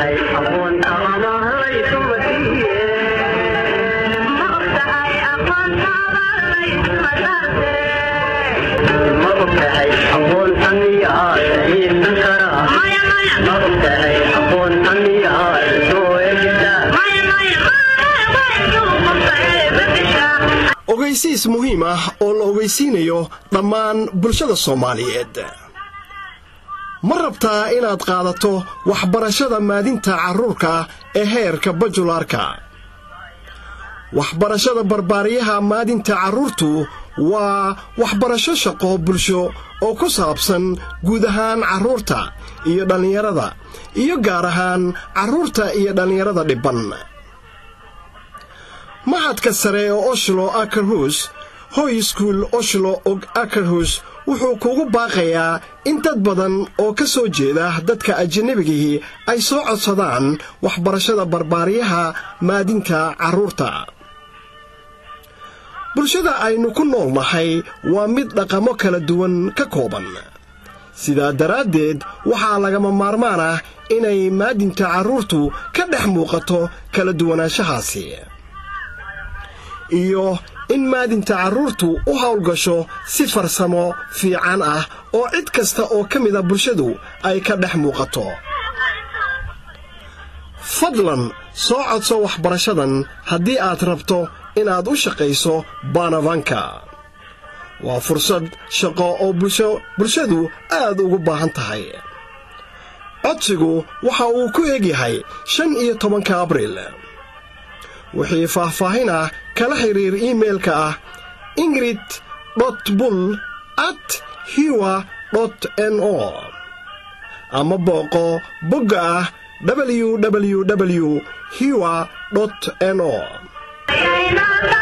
ogeysiis muhiim ah oo la ogeysiinayo dhammaan bulshada soomaaliyeed ma rabtaa inaad qaadato waxbarashada maadinta carruurka ee heerka bajulaarka waxbarashada barbaariyaha maadinta carruurtu waa waxbarasho shaqo bulsho oo ku saabsan guud ahaan carruurta iyo dhallinyarada iyo gaar ahaan carruurta iyo dhallinyarada dhibban maxadka sare ee oshlo akerhus hoy skuul oshlo og akerhus wuxuu kugu baaqayaa in dad badan oo ka soo jeeda dadka ajannabigihii ay soo codsadaan waxbarashada barbaariyaha maadinta carruurta bulshada aynu ku nool nahay waa mid dhaqamo kala duwan ka kooban sidaa daraaddeed waxaa lagama maarmaan ah inay maadinta carruurtu ka dhex muuqato kala duwanaanshahaasi iyo in maadinta carruurtu u howlgasho si farsamo fiican ah oo cid kasta oo ka mida bulshadu ay ka dhex muuqato fadlan soo codso waxbarashadan haddii aad rabto inaad u shaqayso baanavanka waa fursad shaqo oo bulshadu aad ugu baahan tahay codsigu waxa uu ku egyahay shan iyo tobanka abriil wixii faahfaahin ah kala xidhiir iimeilka ah ingrid dot bull at hiwa dot n o ama booqo bogga ah www hiwa dot n o